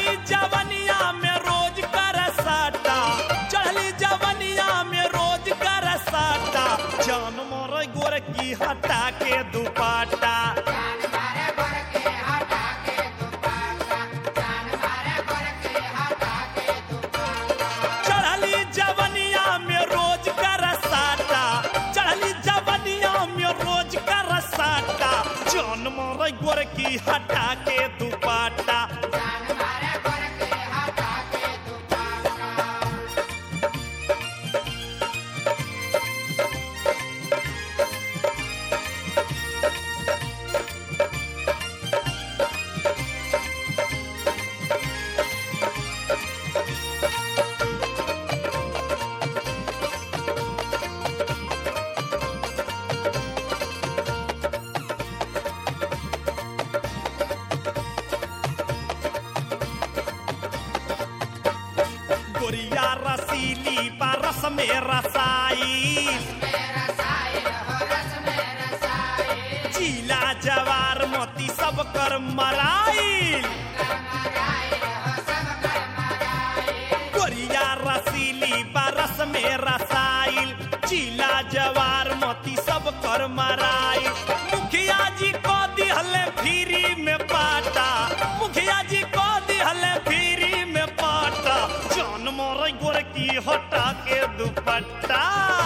चढ़ली जवनिया में रोज कर साटा चढ़ली जवनिया में रोज कर साटा जान मोर गोर की हटा के दुपाटा चढ़ली जवनिया में रोज कर साटा चढ़ली जवनिया में रोज कर साटा जान मोर गोर की हटा के दुपाटा गोरिया रसीली परस में रसाई चीला जवार मोती सब कर मराई गोरिया रसीली परस में रसाइल चीला जवार मोती सब कर मराई मुखिया जी को दिहले फ्री में पाटा मुखिया जी को दिहले फ्री में पाटा जान मोर गोर की हटा के दुपट्टा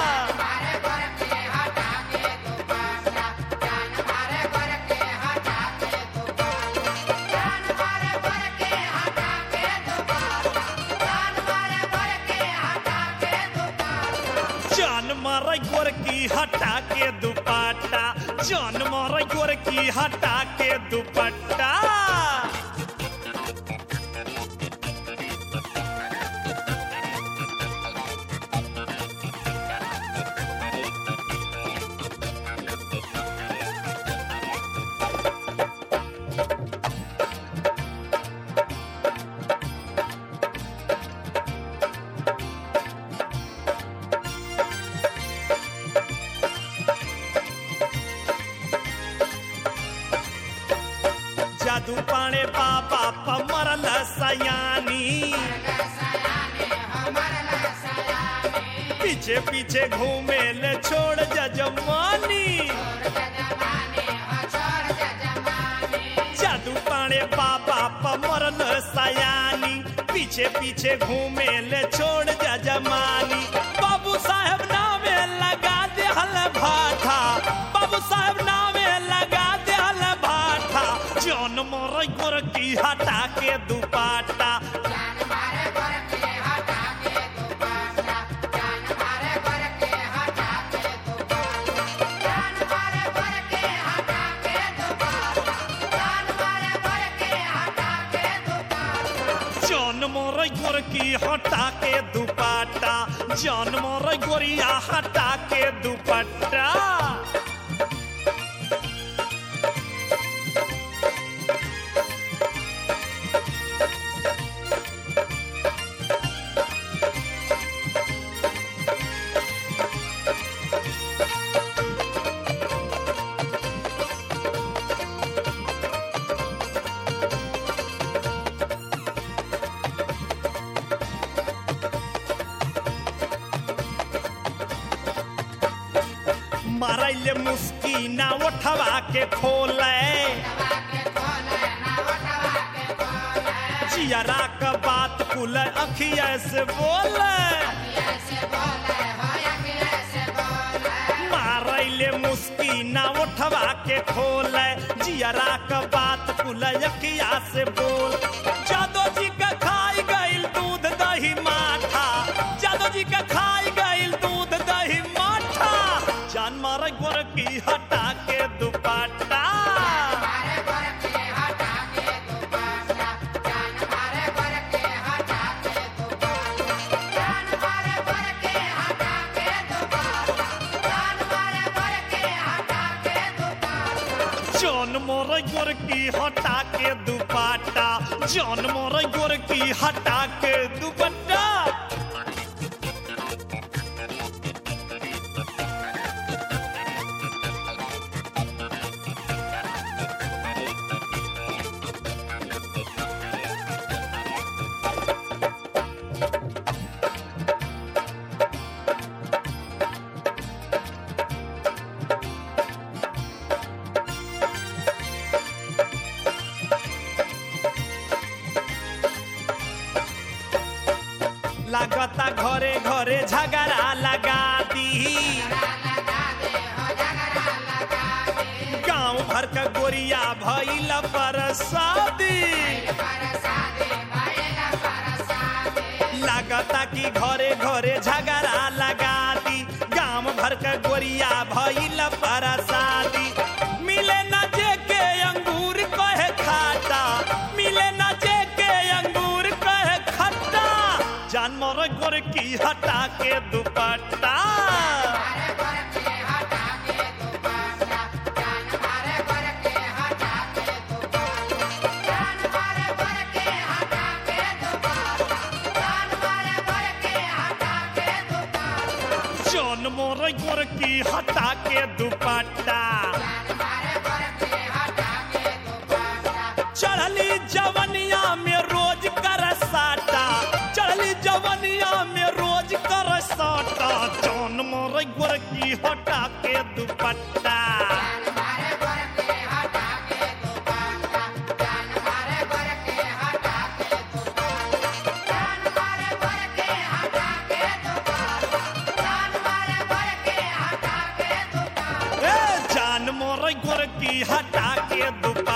जान मारा गोर की हटा के दुपट्टा जान मारा गोर की हटा के दुपट्टा जादू पाणे बाबा पमरल सयानी पीछे पीछे घूमे ले छोड़ जजमानी जादू पाणे बाबा पमरल सयानी पीछे पीछे घूमे ले छोड़ जजमानी बाबू साहब नामे लगा दे हल भाठा बाबू साहब नामे लगा दे हल भाठा जौन मोर गोर की हटा के दुपाटा जौन मोर गोर की हटा के दुपट्टा जौन मोर गोरिया हटा के दुपट्टा मारैले मुस्की ना उठवा के खोले जियरा का बात कुल अखिया से बोले मारैले मुस्की ना उठवा के खोले जियरा का बात कुल अखिया से बोल जादो जी का खाई गइल दूध दही माठा जादो जी का खाई गइल दूध दही माठा जान मार गोर की हटा के दुपट्टा जौन मोर गोर की हटा के दुपट्टा जौन मोर गोर की हटा के दुपट्टा लागता घरे घरे झगड़ा लगा दी गांव भर का गोरिया भइल परसादी लागता कि घरे घरे झगड़ा लगा दी गांव भर का गोरिया भइल परसादी मिले न जे के अंगूर कहे खाटा मिले न जे के अंगूर कहे खट्टा जानवर गोर की हटा के दुपट्टा जौन मोर गोर की हटा के दुपट्टा चढ़ली जवनिया में रोज कर साटा चढ़ली जवनिया में रोज कर साटा जौन मोर गोर की हटा के दुपट्टा ए जान मोर गोर की हटा के दुपट्टा